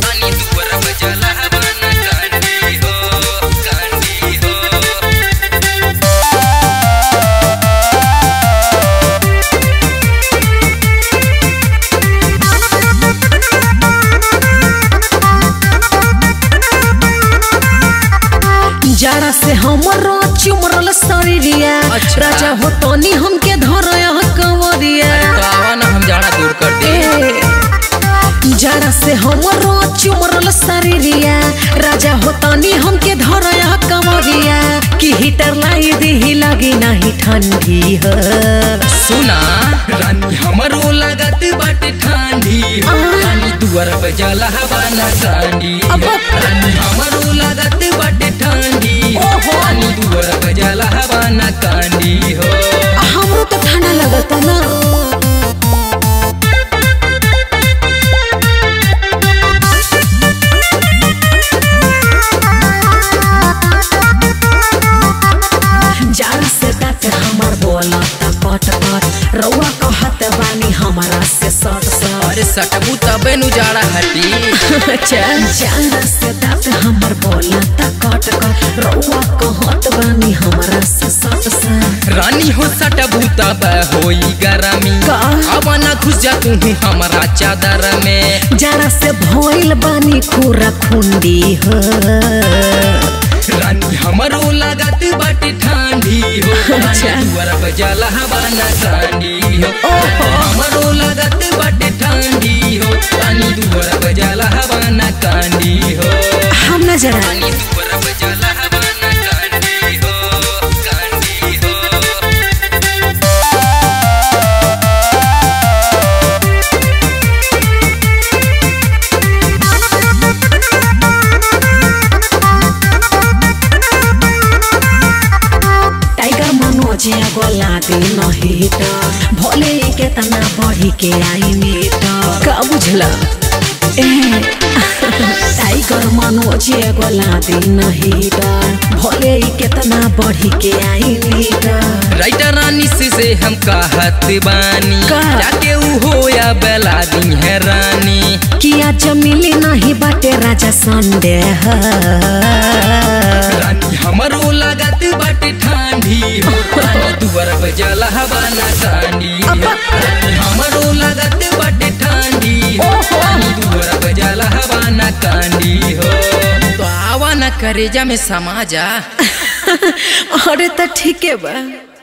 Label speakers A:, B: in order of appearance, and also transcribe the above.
A: तानी दुवर बजला हवाना कांडी हो कांडी हो
B: जाड़ा से हमरो चुमरल शरीरिया
A: अच्छा।
B: राजा हो तनी हमके धरया कंवरिया
A: तो आवा ना हम जाड़ा दूर कर दे
B: ए, जाड़ा से हमरो चुमरल शरीरिया राजा हो तनी हमके धरया कंवरिया कि हीटर लाई दी लगी नहीं ठंडी है
A: सुना रानी हमरो लागत बाटे ठंडी हो रानी दुआर बजला हवाना कांडी हो
B: अब-
A: रानी हमरो लागत बाटे ठंडी हो
B: ओहो।
A: रानी दुआर बजला हवाना कांडी हो
B: हमरो तो ठंडा लगता ना जाड़ा से दांत हमर बोलता कट कट रउआ कहत बानी हमारा से सट सट
A: अरे सटबू तबे नु जाड़ा हटी
B: चल जाड़ा से दांत हमर बोलता कट कट रउआ कहत बानी हमारा से सट सट
A: रानी हो सटबू तब होई गरमी
B: का?
A: अब ना घुस जा तू हमारा चादर में
B: जाड़ा से भइल बानी खूरा खुंडी हो
A: रानी हमरो लागत बाटे ठंडी हो
B: अच्छा।
A: दुआर बजला हवाना कांडी हो रानी हमरो लागत बाटे ठंडी हो रानी दुआर बजला हवाना कांडी हो
B: हम न जरा
A: रानी दुआर बजला हवाना कांडी हो कांडी हो
B: टाइगर मनोज गोला दे नहीं तो भोले के तना बढ़ी के आई मीट का बुझला ए टाइगर मनोज गोला दे नहीं तो भोले के तना बढ़ी के आई मीट
A: राइटर रानी से, से हम कहत बानी
B: का?
A: जाके ऊ हो या बेला दी है रानी
B: किया जमीली नहीं बाटे राजा संदेह
A: रानी हमरो लागत बाटे ठंडी हो रानी दुआर बजला हवाना कांडी हो रानी हमरो लागत बाटे ठंडी हो रानी दुआर बजला हवाना कांडी हो तो आवा ना करेजा में समा जा
B: अरे तो ठीक है बा